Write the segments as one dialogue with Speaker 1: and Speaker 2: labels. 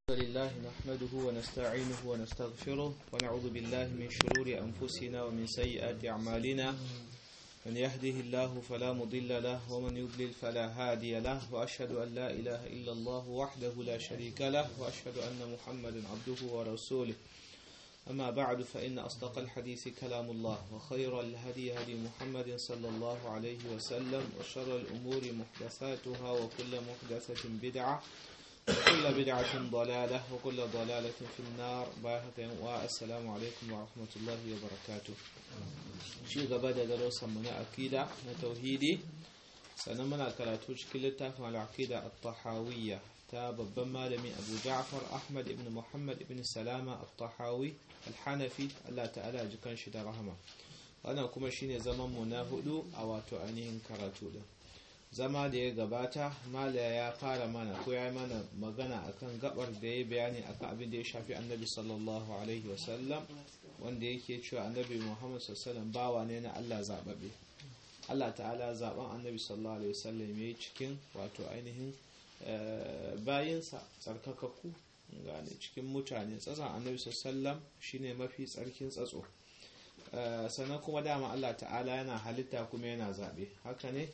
Speaker 1: لله نحمده ونستعينه ونستغفره ونعوذ بالله من شرور أنفسنا ومن سيئات أعمالنا من يهده الله فلا مضل له ومن يضلل فلا هادي له وأشهد أن لا إله إلا الله وحده لا شريك له وأشهد أن محمدا عبده ورسوله أما بعد فإن أصدق الحديث كلام الله وخير الهدي هدي محمد صلى الله عليه وسلم وشر الأمور محدثاتها وكل محدثة بدعة وكل بدعة ضلالة وكل ضلالة في النار والسلام عليكم ورحمة الله وبركاته شيء قبل دروس من أكيدة توحيدي سنمنا كراتو شكلتا مع العقيدة الطحاوية تاب بمالمي أبو جعفر أحمد بن محمد بن سلامة الطحاوي الحنفي الله تعالى جكان شد رحمه أنا كما شيني زمان مناهدو أو تعنين كراتو ده zama da ya gabata mala ya fara mana ko ya mana magana akan gabar da ya bayani akan abin da ya shafi annabi sallallahu alaihi wasallam wanda yake cewa annabi muhammad sallallahu bawa ne na allah zababe allah ta'ala zaben annabi sallallahu alaihi wasallam ya yi cikin wato ainihin bayinsa tsarkakakku gane cikin mutane tsatson annabi sallallahu shine mafi tsarkin tsatso sannan kuma dama allah ta'ala yana halitta kuma yana zabe haka ne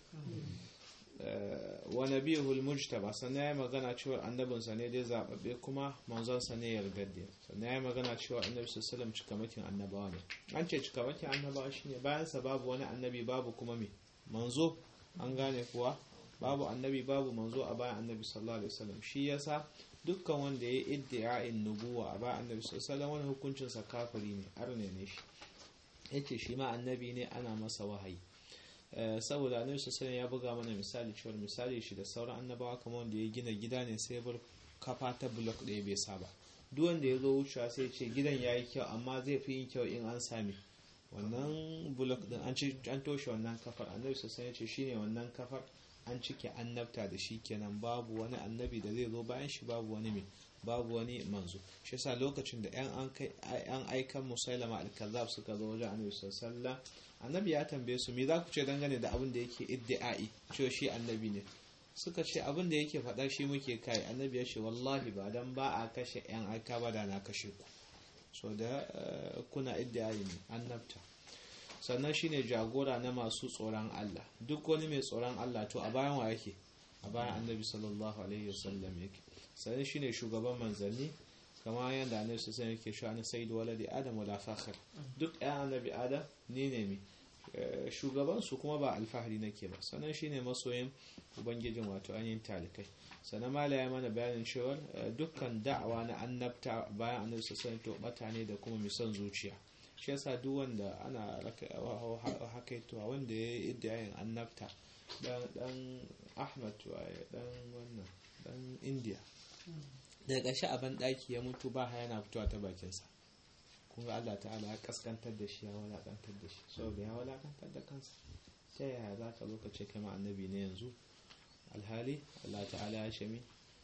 Speaker 1: wa nabiyul mujtaba sannan yayi magana cewa annabinsa ne dai zababbe kuma manzonsa ne yardadde sannan yayi magana cewa annabi sallallahu alaihi cikamakin annabawa ne an ce cikamakin annabawa shine bayan sa babu wani annabi babu kuma me manzo an gane kuwa babu annabi babu manzo a bayan annabi sallallahu alaihi wasallam shi yasa dukkan wanda ya iddia'in nubuwa a bayan annabi sallallahu alaihi wasallam wani hukuncin sa kafiri ne arne ne shi yace shi ma annabi ne ana masa wahayi saboda annabi sallallahu ya buga mana misali cewa misali shi da sauran annabawa kamar wanda ya gina gida ne sai bar kafa ta block ɗaya bai saba duk wanda ya zo wucewa sai ce gidan ya yi kyau amma zai fi yin kyau in an sami wannan block din an toshe wannan kafar annabi sallallahu ya ce shine wannan kafar an cike annabta da shi kenan babu wani annabi da zai zo bayan shi babu wani mai babu wani manzo shi yasa lokacin da yan aikan musailama al-kazzab suka zo wajen annabi sallallahu annabi ya tambaye su me za ku ce dangane da abin da yake iddi'ai cewa shi annabi ne suka ce abin da yake faɗa shi muke kai annabi ya ce wallahi ba dan ba a kashe yan aika ba da na kashe ku so da kuna iddi'ai ne annabta sannan shine jagora na masu tsoron Allah duk wani mai tsoron Allah to a bayan wa yake a bayan annabi sallallahu alaihi wasallam yake sannan shine shugaban manzanni kama yadda annabi sallallahu alaihi yake shi ana sayyidu waladi adam wala fakhr duk ɗayan annabi adam ni ne mi shugaban su kuma ba alfahari nake ba sannan shine masoyin ubangijin wato ainihin talikai sannan mala ya mana bayanin cewa dukkan da'awa na annabta bayan annabi sallallahu alaihi to bata ne da kuma misan zuciya shi yasa duk wanda ana hakaitowa wanda ya yi iddiyayin annabta dan ahmad waye dan wannan dan india daga ƙarshe a banɗaki ya mutu ba yana fitowa ta bakinsa kun ga Allah ta'ala ya kaskantar da shi ya walakantar da shi saboda ya walakantar da kansa ta yaya za ka zo ka ce kama annabi ne yanzu alhali Allah ta'ala ya ce mi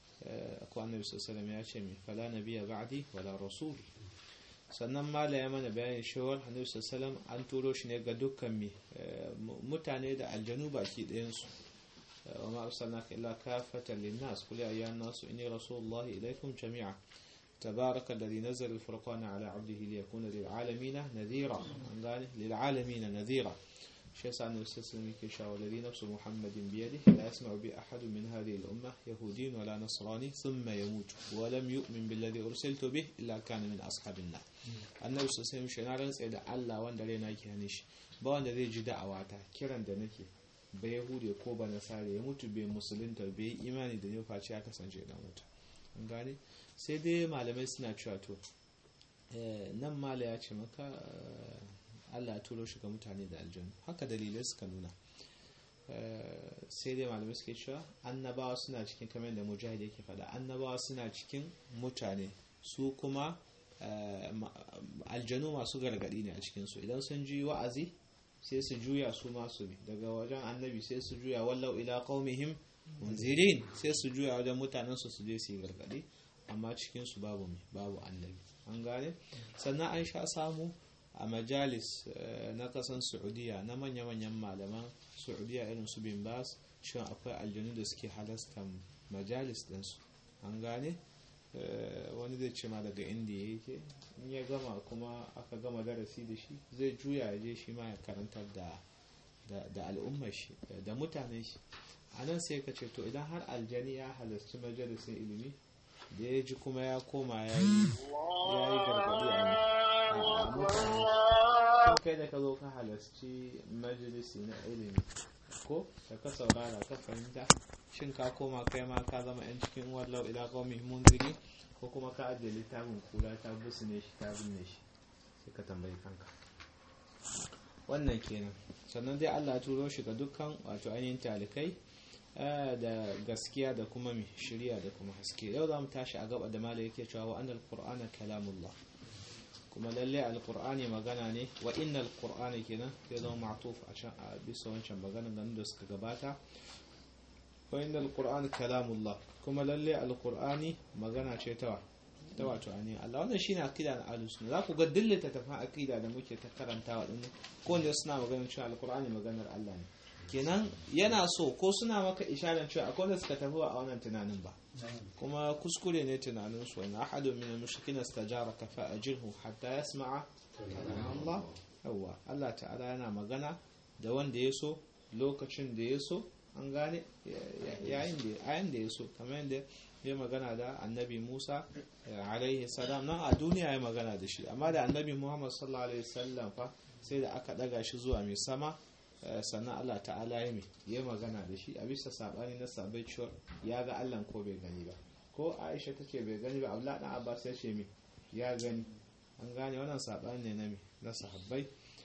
Speaker 1: ko annabi sallallahu ya ce mi fala nabiyya ba'di wala rasul sannan mala ya mana bayanin shawar annabi sallallahu an turo shi ne ga dukkan mi mutane da aljanu baki ɗayan su وما أرسلناك إلا كافة للناس قل يا أيها الناس إني رسول الله إليكم جميعا تبارك الذي نزل الفرقان على عبده ليكون للعالمين نذيرا للعالمين نذيرا شيء سألنا السلسلة كيشا والذي نفس محمد بيده لا يسمع بأحد من هذه الأمة يهودي ولا نصراني ثم يموت ولم يؤمن بالذي أرسلت به إلا كان من أصحاب النار النبي صلى الله عليه وسلم شنارن سيدا الله وان دلينا كيانيش بوان دلي جدا أواتا كيران دنكي ba yahude ko ba nasara ya mutu bai musulunta bai imani da ne face ya kasance dan wuta an gane sai dai malamai suna cewa to nan mala ya ce maka Allah ya turo shi ga mutane da aljanu haka dalilai suka nuna sai dai malamai suke cewa annabawa suna cikin kamar da mujahid yake faɗa annabawa suna cikin mutane su kuma aljanu masu gargadi ne a cikinsu idan sun ji wa'azi sai su juya su masu bi daga wajen annabi sai su juya wallau ila qaumihim munzirin sai su juya wajen mutanen su su je su yi gargadi amma cikin su babu mi babu annabi an gane sannan an sha samu a majalis na kasan saudiya na manya-manyan malaman saudiya irin su bin bas shin akwai aljanu da suke halasta majalis ɗinsu an gane zai ce ma daga inda ya yake in ya gama kuma aka gama darasi da shi zai juya ya je shi ma ya karantar da da al'ummar shi da mutanen shi a nan sai ka ce to idan har aljani ya halarci majalisin ilimi da ya ji kuma ya koma ya yi gargaɗi a mutane kai da ka zo ka halarci majalisi na ilimi ko da ka saurara ka fahimta shin ka koma kai ma ka zama yan cikin wallau ila qaumi munziri ko kuma ka ajiye littafin kula ta busu ne shi ta binne shi sai ka tambayi kanka wannan kenan sannan dai Allah ya turo shi ga dukkan wato ainihin talikai da gaskiya da kuma mai shirya da kuma haske yau za mu tashi a gaba da mala yake cewa wa annal qur'ana kalamullah kuma lalle alqur'ani magana ne wa innal qur'ana kenan zai zama ma'tuf a can a bisa wancan maganan ganin da suka gabata wa innal qur'ana kalamullah kuma lalle alqur'ani magana ce ta ta wato ani Allah wannan shine akida na ahlus sunna za ku ga dillata tafan akida da muke ta karantawa din ko ne suna magana cewa alqur'ani maganar Allah ne kenan yana so ko suna maka isharar cewa akwai wanda suka tafi a wannan tunanin ba kuma kuskure ne tunanin su wani ahadun min al-mushrikin istajaraka fa ajirhu hatta yasma'a Allah yawa Allah ta'ala yana magana da wanda ya so lokacin da ya so an gane yayin da yayin da ya so kamar yadda ya magana da annabi Musa alaihi salam nan a duniya ya magana da shi amma da annabi Muhammad sallallahu alaihi wasallam fa sai da aka daga shi zuwa mai sama sannan Allah ta'ala ya mai ya magana da shi a bisa sabani na sabai cewa ya ga Allah ko bai gani ba ko Aisha ta ce bai gani ba Abdullah dan Abbas ya ce mai ya gani an gane wannan sabani ne na mai na sahabbai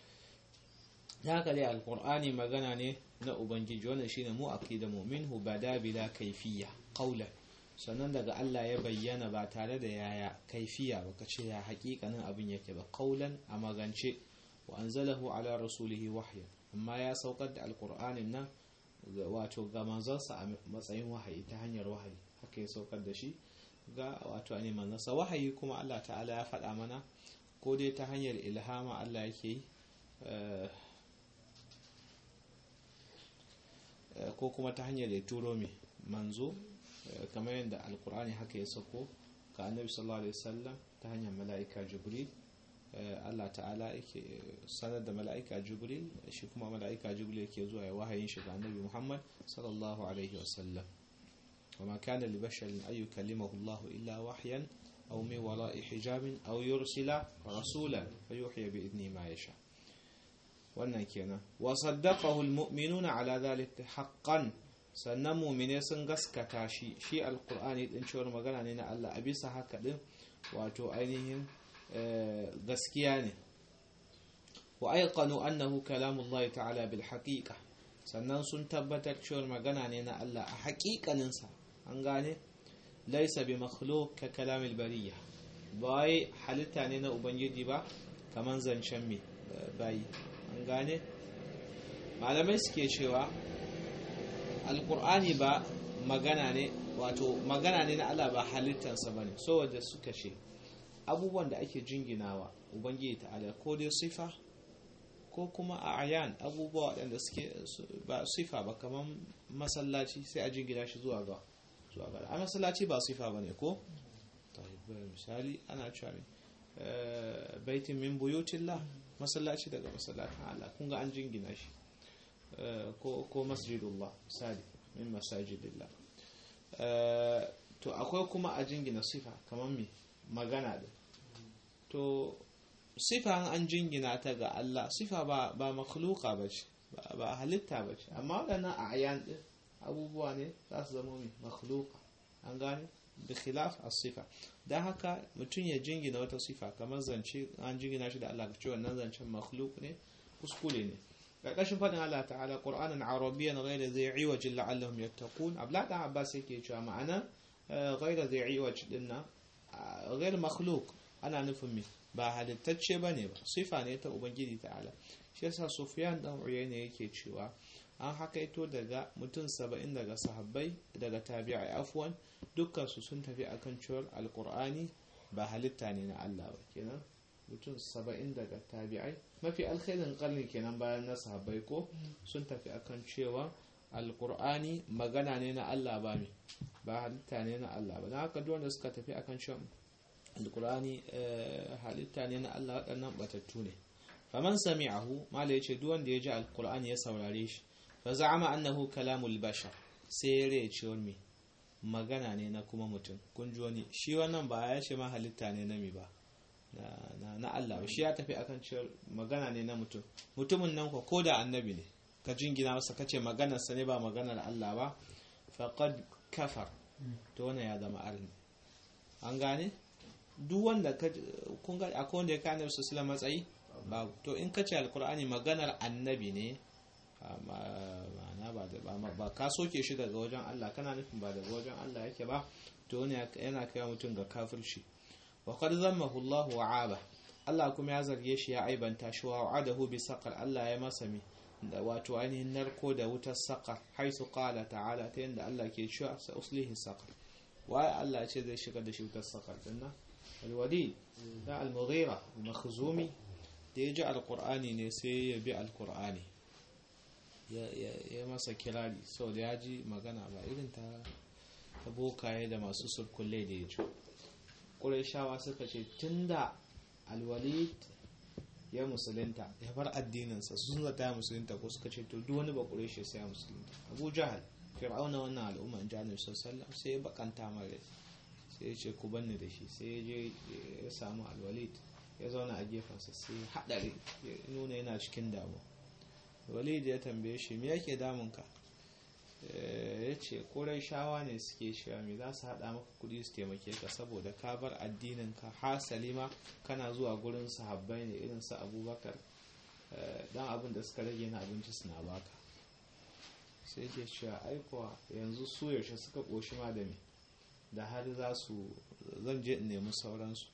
Speaker 1: ya ga dai alqur'ani magana ne na ubangiji wannan shine mu aqida mu'minhu bada bila kayfiyya qawlan sannan daga Allah ya bayyana ba tare da yaya kaifiya ba ka ce ya hakikanin abin yake ba qawlan a magance wa anzalahu ala rasulihi wahyan amma ya saukar da alkur'anin nan wato ga manzansa a matsayin wahayi ta hanyar wahayi haka ya saukar da shi ga wato ne manzansa wahayi kuma Allah ta'ala ya faɗa mana ko dai ta hanyar ilhama Allah yake yi ko kuma ta hanyar ya turo mai manzo kamar yadda alkur'ani haka ya sauko ga annabi sallallahu alaihi wasallam ta hanyar mala'ika jibril Allah ta'ala yake sanar da mala'ika jibril shi kuma mala'ika jibril yake zuwa ya wahayin shi ga annabi Muhammad sallallahu alaihi wasallam وما كان لبشر أن يكلمه الله إلا وحيا أو من وراء حجاب أو يرسل رسولا فيوحي بإذنه ما يشاء wannan kenan wa saddaqahu almu'minuna ala dhalika haqqan sannan mu'mine sun gaskata shi shi alqur'ani din cewar magana ne na Allah a bisa haka din wato ainihin gaskiya ne wa aiqanu annahu kalamullahi ta'ala bil haqiqa sannan sun tabbatar cewa magana ne na Allah a haƙiƙanin sa an gane laysa bi makhluq ka kalamil bariya bai halitta ne na ubangiji ba kaman zancen me bai an gane malamai suke cewa alqur'ani ba magana ne wato magana ne na Allah ba halittansa bane saboda suka ce abubuwan da ake jinginawa ubangiji ta'ala ko dai sifa ko kuma a ayan abubuwa waɗanda suke ba sifa ba kamar masallaci sai a jingina shi zuwa ga zuwa ga a masallaci ba sifa ba ne ko misali ana cewa baitin min buyutillah masallaci daga masallacin Allah kun ga an jingina shi ko masjidullah misali min masajidillah to akwai kuma a jingina sifa kamar me magana da to sifa an jingina ta ga Allah sifa ba ba makhluqa bace ba halitta bace amma wadannan ayan din abubuwa ne za su zama mai makhluqa an gane bi khilaf as-sifa dan haka mutum ya jingina wata sifa kamar zance an jingina shi da Allah ka ce wannan zancen makhluq ne kuskure ne ƙarƙashin faɗin Allah ta'ala Qur'anan Arabiyyan ghayra zai iwajin la'allahum yattaqun Abdullah dan Abbas yake cewa ma'ana ghayra zai iwaj dinnan ghayr makhluq ana nufin me ba halittacce bane ba sifa ne ta ubangiji ta'ala shi yasa Sufyan dan Uyayna yake cewa an hakaito daga mutum saba'in daga sahabbai daga tabi'ai afwan dukkan su sun tafi akan cewar alqur'ani ba halitta ne na Allah ba kenan mutum saba'in daga tabi'ai mafi alkhairin karni kenan bayan na sahabbai ko sun tafi akan cewa alkur'ani magana ne na Allah ba mai ba halitta ne na Allah ba na haka duk wanda suka tafi akan cewa alkur'ani halitta ne na Allah waɗannan batattu ne faman sami'ahu mala yace duk wanda ya ji alkur'ani ya saurare shi fa za'ama annahu kalamul bashar sai ya rai ce wani magana ne na kuma mutum kun ji wani shi wannan ba ya ce ma halitta ne na mi ba na Allah ba shi ya tafi akan cewa magana ne na mutum mutumin nan ko da annabi ne ka jingina masa kace maganarsa ne ba maganar Allah ba faqad kafar to wannan ya zama arni an gane duk wanda ka kun ga akwai wanda ya kai annabi sallallahu matsayi ba to in ka ce alqur'ani maganar annabi ne ma'ana ba da ba ka soke shi daga wajen Allah kana nufin ba daga wajen Allah yake ba to wannan yana kai mutum ga kafirci wa qad zammahu Allah wa aba Allah kuma ya zarge shi ya aibanta shi wa wa'adahu bi saqar Allah ya masa mi da wato ainihin narko da wutar saqar haisu qala ta'ala ta yanda Allah ke cewa sa uslihi saqar waye Allah ce zai shiga da shi wutar saqar dinnan alwadi da al-mughira al-makhzumi da ya ji alqur'ani ne sai ya bi alqur'ani ya masa kirari sau da ya ji magana ba irin ta bokaye da masu surkulle da ya ji ƙurashawa suka ce tun da alwalid ya musulunta ya bar addininsa sun zata ya musulunta ko suka ce to duk wani ba ƙurashe sai ya musulunta abu jahal fir'auna wannan al'umma in jani sallam sai ya bakanta mara sai ya ce ku banni da shi sai ya je ya samu alwalid ya zauna a gefensa sai ya haɗari ya nuna yana cikin damuwa walid ya tambaye shi me yake damunka ya ce kurai shawa ne suke cewa me za su haɗa maka kuɗi su taimake ka saboda ka bar addininka hasali ma kana zuwa gurin sahabbai ne irin su abubakar dan abin da suka rage na abinci suna baka sai ke cewa aikowa yanzu su yaushe suka ƙoshi ma da me da har za su zan je in nemi sauransu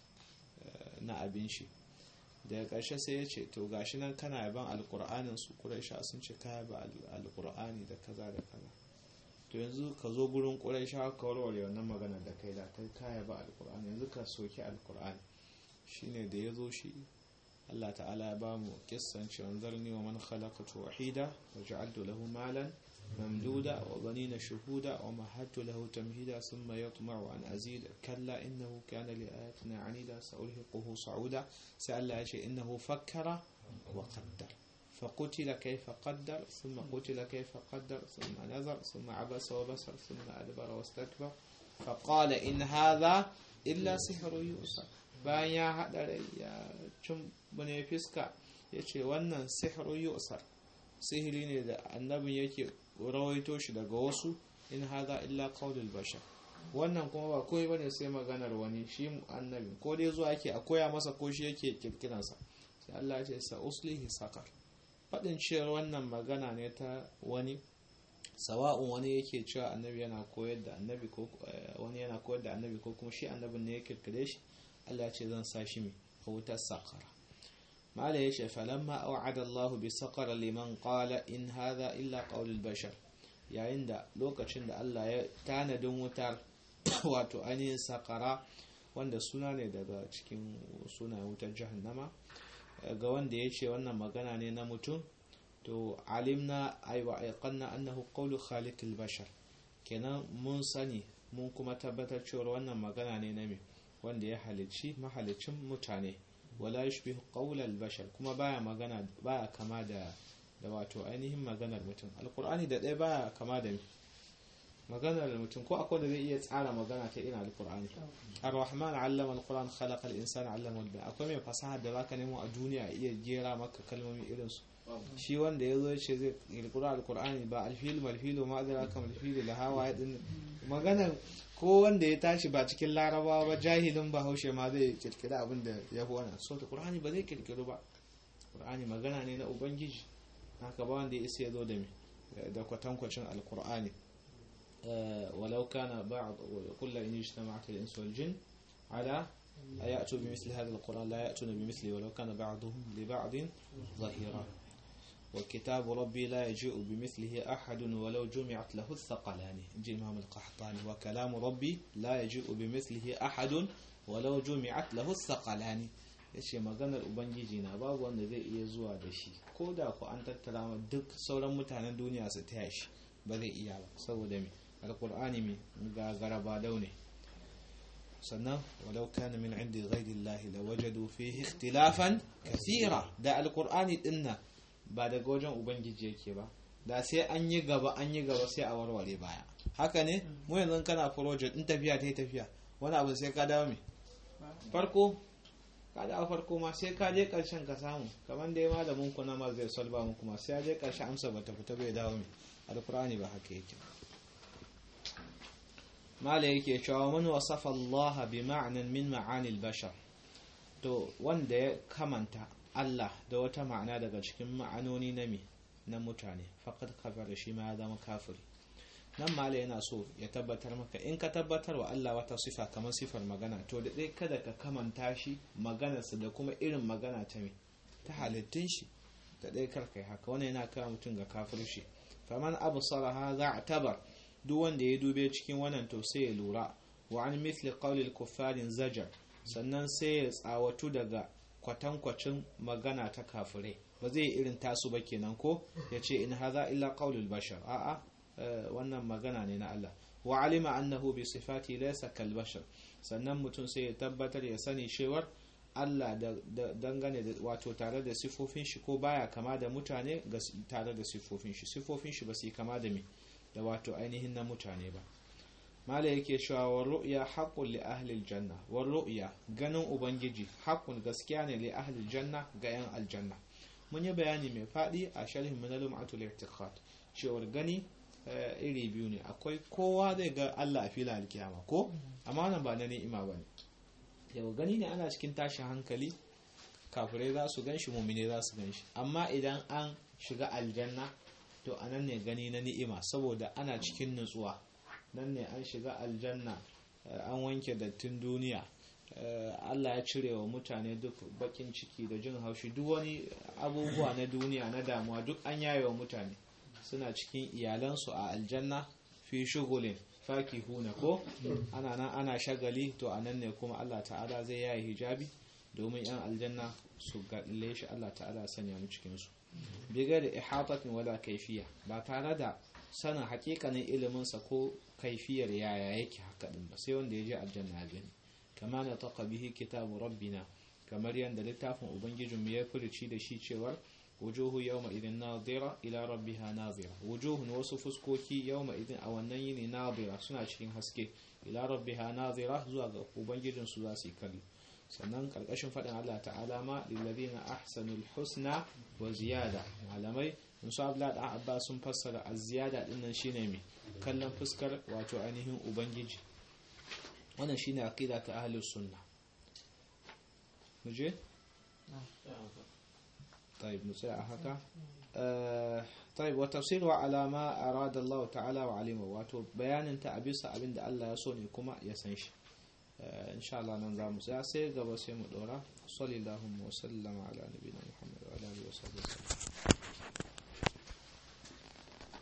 Speaker 1: na abin shi daga ƙarshe sai ya ce to gashi nan kana yaban alƙur'anin su ƙuraisha sun ce ka yaba alƙur'ani da kaza da kaza to yanzu ka zo gurin ƙuraisha ka warware wannan magana da kai da ta ka yaba alƙur'ani yanzu ka soki alƙur'ani shine da ya zo shi Allah ta'ala ya ba mu kissan cewa zarni wa man khalaqatu wahida wa ja'altu lahu malan ممدودا وبنين شهودا ومهدت له تمهيدا ثم يطمع أن أزيد كلا إنه كان لآياتنا عنيدا سألهقه صعودا سأل شيء إنه فكر وقدر فقتل كيف قدر ثم قتل كيف قدر ثم نظر ثم عبس وبصر ثم أدبر واستكبر فقال إن هذا إلا سحر يؤثر bayan ya haɗa ya cin bane fiska ya ce wannan sihiru yusar sihiri ne da annabin yake rawaito shi daga wasu in haza illa qaulul bashar wannan kuma ba koyi bane sai maganar wani shi annabi ko dai zuwa yake a koya masa ko shi yake kirkiransa sai Allah ya ce sa uslihi sakar fadin cewa wannan magana ne ta wani sawa'un wani yake cewa annabi yana koyar da annabi ko wani yana koyar da annabi ko kuma shi annabin ne ya kirkire shi Allah ya ce zan sa shi mai wutar sakara mala ya ce falamma au'ada Allah bi saqara liman qala in hadha illa qaulul bashar yayin da lokacin da Allah ya tanadin wutar wato ainihin sakara wanda suna ne daga cikin suna wutar jahannama ga wanda ya ce wannan magana ne na mutum to alimna aiwa aiqanna annahu qawlu khaliqil bashar kenan mun sani mun kuma tabbatar cewa wannan magana ne na me wanda ya halicci mahalicin mutane wala yushbihu qawlal bashar kuma baya magana baya kama da da wato ainihin maganar mutum alqur'ani da ɗaya baya kama da maganar mutum ko akwai da zai iya tsara magana ta irin alqur'ani ar-rahman 'allama al-qur'an khalaqa al-insana 'allama al akwai mai fasaha da zaka nemo a duniya iya gera maka kalmomi irin su shi wanda ya zo ce zai kirkura alqur'ani ba alfilu malfilu ma adara kam alfilu la hawa din maganar ko wanda ya tashi ba cikin larabawa ba jahilin bahaushe ma zai kirkira abin da ya fi wannan so ta qur'ani ba zai kirkiru ba qur'ani magana ne na ubangiji haka ba wanda ya isa ya zo da me da kwatankwacin alqur'ani ولو كان بعض كل إن اجتمعت الإنس والجن على أن يأتوا بمثل هذا القرآن لا يأتون بمثله ولو كان بعضهم لبعض ظهيرا وكتاب ربي لا يجيء بمثله أحد ولو جمعت له الثقلان جي إمام القحطاني وكلام ربي لا يجيء بمثله أحد ولو جمعت له الثقلان yace maganar ubangiji na babu wanda zai iya zuwa da shi ko da ku an tattara duk sauran mutanen duniya su taya shi ba zai iya ba saboda me alkur'ani mai ga garaba daune sannan walau kana min indi ghairillahi lawajadu fihi ikhtilafan kathira da alqur'ani dinna ba daga wajen ubangiji yake ba da sai an yi gaba an yi gaba sai a warware baya haka ne mu yanzu kana project in tafiya ta yi tafiya wani abu sai ka dawo me farko ka dawo farko ma sai ka je karshen ka samu kamar da ya malamin ku na ma zai solva muku ma sai ya je karshe amsa bata fita bai dawo me alqur'ani ba haka yake mala yake cewa man wasafa Allah bi ma'anan min ma'ani al-bashar to wanda ya kamanta Allah da wata ma'ana daga cikin ma'anoni na me na mutane faqad kafara shi ma ya zama kafiri nan mala yana so ya tabbatar maka in ka tabbatar wa Allah wata sifa kamar sifar magana to da dai kada ka kamanta shi maganarsa da kuma irin magana ta me ta halittun shi da dai karkai haka wannan yana kawo mutum ga kafirci faman absara hadha atabar duk wanda ya dube cikin wannan to sai ya lura wa an mithli qawlil kuffarin zajar sannan sai ya tsawatu daga kwatankwacin magana ta kafirai ba zai irin tasu ba kenan ko ya ce in haza illa qawlul bashar a'a wannan magana ne na Allah wa alima annahu bi sifati laysa kal bashar sannan mutum sai ya tabbatar ya sani cewar Allah da dangane da wato tare da sifofin shi ko baya kama da mutane tare da sifofin shi sifofin shi ba su kama da me da wato ainihin na mutane ba mala yake cewa wa ru'ya haqqun li ahli aljanna wa ru'ya ganin ubangiji haqqun gaskiya ne li ahli aljanna ga yan aljanna mun yi bayani mai fadi a sharhin min al-ma'atul i'tiqad cewa gani iri biyu ne akwai kowa zai ga Allah a filin alkiyama ko amma nan ba na ni'ima bane yau gani ne ana cikin tashin hankali kafirai za su ganshi mumine za su ganshi amma idan an shiga aljanna to anan ne gani na ni'ima saboda ana cikin nutsuwa nan ne an shiga aljanna an wanke dattin duniya Allah ya cire wa mutane duk bakin ciki da jin haushi duk wani abubuwa na duniya na damuwa duk an yaye wa mutane suna cikin iyalansu a aljanna fi shugulin faki huna ko ana nan ana shagali to a nan ne kuma Allah ta'ala zai yaye hijabi domin yan aljanna su gaɗile shi Allah ta'ala sanya mu cikinsu bigar da ihatatin wala kaifiya ba tare da sanin hakikanin iliminsa ko kaifiyar yaya yake haka din ba sai wanda ya je aljanna ya gani kama na taqa bihi kitabu rabbina kamar yadda littafin ubangijin mu ya furici da shi cewar wujuhu yawma idin nadira ila rabbiha nadira wujuhun wasu fuskoki yawma idin a wannan yini nadira suna cikin haske ila rabbiha nadira zuwa ga ubangijin su za su yi kallo sannan karkashin faɗin Allah ta'ala ma lillazina ahsanul husna wa ziyada malamai musu abla da abba sun fassara az-ziyada din nan shine me kallon fuskar wato ainihin ubangiji wannan shine aqida ta ahlus sunna muje طيب نسيء هكا آه طيب وتفسيره على ما أراد الله تعالى وعلمه واتو بيان انت أبيس أبين دا الله يسوني كما يسنش آه إن شاء الله ننظام سياسي قبل سيم الدورة صلى الله وسلم على نبينا محمد وعلى آله وصحبه وسلم